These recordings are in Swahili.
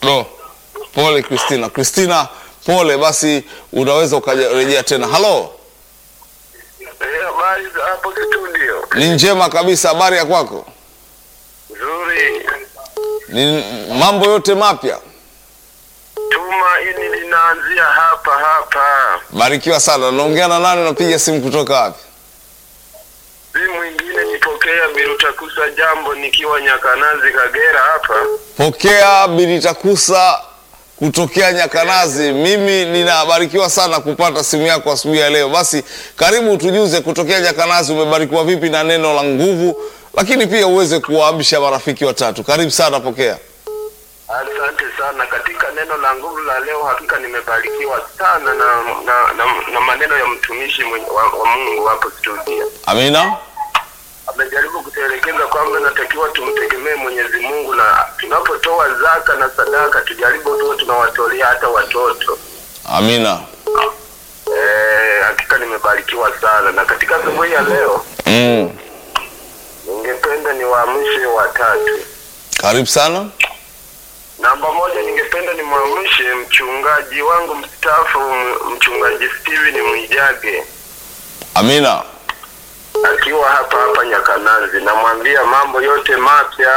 Do. Pole Christina. Christina, pole basi unaweza ukarejea tena. Halo. Eh, habari za hapo studio? Ni njema kabisa, habari ya kwako? Nzuri. Ni mambo yote mapya. Tumaini linaanzia hapa hapa. Barikiwa sana. Naongea na nani? Unapiga simu kutoka wapi? Si mwingine nipokea Birutakusa jambo nikiwa Nyakanazi Kagera hapa. Pokea Bilitakusa kutokea Nyakanazi. Mimi ninabarikiwa sana kupata simu yako asubuhi ya leo. Basi karibu tujuze, kutokea Nyakanazi umebarikiwa vipi na neno la nguvu, lakini pia uweze kuwaamsha marafiki watatu. Karibu sana, pokea. Asante sana. Katika neno la nguvu la leo, hakika nimebarikiwa sana na na, na, na maneno ya mtumishi mwenye, wa, wa Mungu hapo studio. Amina. Amejaribu kutuelekeza kwamba natakiwa tumtegemee Mwenyezi Mungu na tunapotoa zaka na sadaka tujaribu tuwe tunawatolea hata watoto. Amina. Eh, hakika nimebarikiwa sana na katika asubuhi ya leo Mm. ningependa niwaamshe watatu. Karibu sana. Namba moja, ningependa nimwamshe mchungaji wangu mstaafu, m- mchungaji Steven Mwijage Amina. akiwa hapa hapa Nyakanazi. Namwambia mambo yote mapya.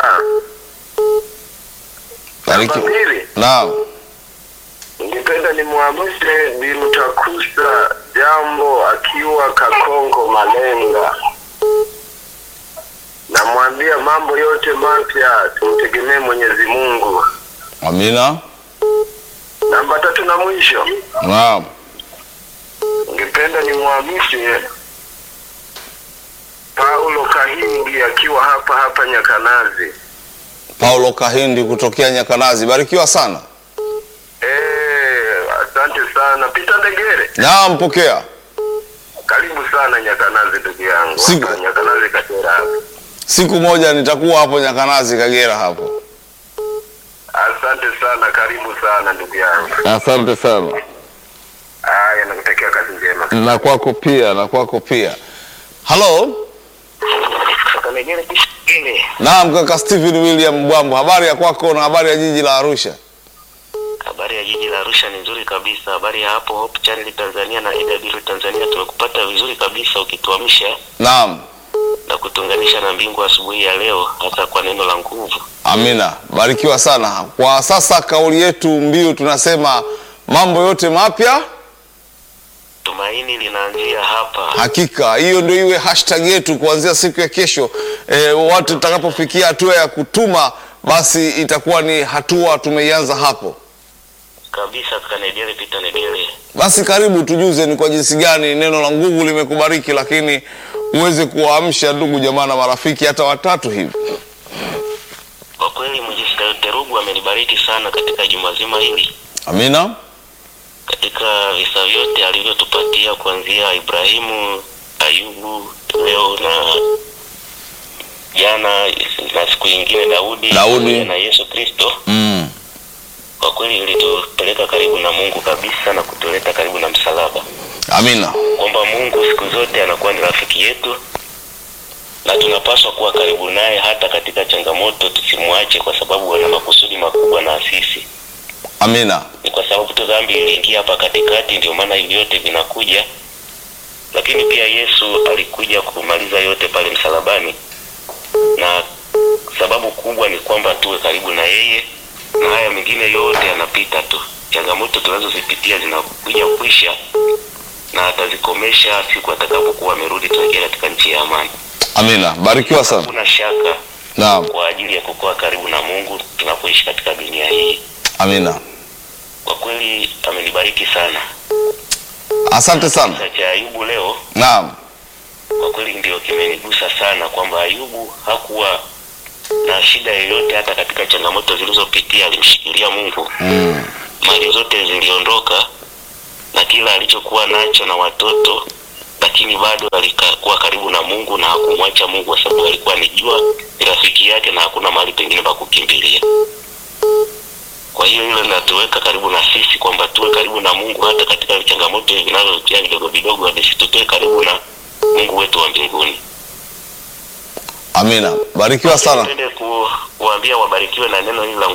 Namba Barikiwa. mbili, Naam. ningependa nimwamshe Birutakusa jambo akiwa Kakongo Malenga. Namwambia mambo yote mapya, tumtegemee Mwenyezi Mungu. Amina. Namba tatu na mwisho, Naam. ningependa nimwamshe Paulo Kahindi akiwa hapa hapa Nyakanazi. Paulo Kahindi kutokea Nyakanazi. Barikiwa sana. Eh, asante sana Peter Ndegere, Naam, pokea. karibu sana Nyakanazi ndugu yangu, Siku- hapa Nyakanazi Kagera hapa. Siku moja nitakuwa hapo Nyakanazi, Kagera hapo. Asante sana, karibu sana ndugu yangu. Asante sana. Haya, nakutakia kazi njema. Na kwako pia, na kwako pia. Halo. Kaka Ndegere kishingine. Naam, kaka Stephen William Bwambo, habari ya kwako na habari ya jiji la Arusha? Habari ya jiji la Arusha ni nzuri kabisa. Habari ya hapo Hope Channel Tanzania na AW Tanzania, tumekupata vizuri kabisa ukituamsha Naam. na kutunganisha na mbingu asubuhi ya leo, hasa kwa neno la nguvu. Amina, barikiwa sana. Kwa sasa kauli yetu mbiu tunasema mambo yote mapya. Tumaini linaanzia hapa. Hakika hiyo ndio iwe hashtag yetu kuanzia siku ya kesho. E, watu tutakapofikia hatua ya kutuma, basi itakuwa ni hatua tumeianza hapo. kabisa. Kaka Negere, Peter Negere, Basi karibu tujuze ni kwa jinsi gani neno la nguvu limekubariki, lakini uweze kuwaamsha ndugu jamaa na marafiki hata watatu hivi. kwa kweli Mwinjilisti Terugu amenibariki sana katika juma zima hili, Amina, katika visa vyote alivyotupatia kuanzia Ibrahimu, Ayubu, leo na jana na siku nyingine Daudi, Daudi. pamoja na Yesu Kristo. mm. kwa kweli ilitupeleka karibu na Mungu kabisa na kutuleta karibu na msalaba, Amina, kwamba Mungu siku zote anakuwa ni rafiki yetu na tunapaswa kuwa karibu naye hata katika changamoto, tusimwache kwa sababu ana makusudi makubwa na sisi. amina, Ni kwa sababu tu dhambi iliingia hapa katikati, ndio maana hivi vyote vinakuja, lakini pia Yesu alikuja kumaliza yote pale msalabani, na sababu kubwa ni kwamba tuwe karibu na yeye, na haya mengine yote yanapita tu. Changamoto tunazozipitia zinakuja kwisha, na atazikomesha siku atakapokuwa amerudi, tuingie katika nchi ya amani. amina. Barikiwa sana. Hakuna shaka Naam, kwa ajili ya kukuwa karibu na Mungu tunapoishi katika dunia hii. amina. Kwa kweli amenibariki sana. Asante sana. Kisa cha Ayubu leo Naam, kwa kweli ndio kimenigusa sana, kwamba Ayubu hakuwa na shida yoyote, hata katika changamoto zilizopitia alimshikilia Mungu. mm. Mali zote ziliondoka na kila alichokuwa nacho na watoto, lakini bado alikuwa karibu na Mungu na hakumwacha Mungu, kwa sababu alikuwa anijua ni rafiki yake na hakuna mahali pengine pa kukimbilia. Kwa hiyo hilo linatuweka karibu na sisi kwamba tuwe karibu na Mungu hata katika changamoto hivi vinavyotia vidogo vidogo, hadi situtoe karibu na Mungu wetu wa mbinguni. Amina, barikiwa sana. Nipende ku, kuambia wabarikiwe na neno hili la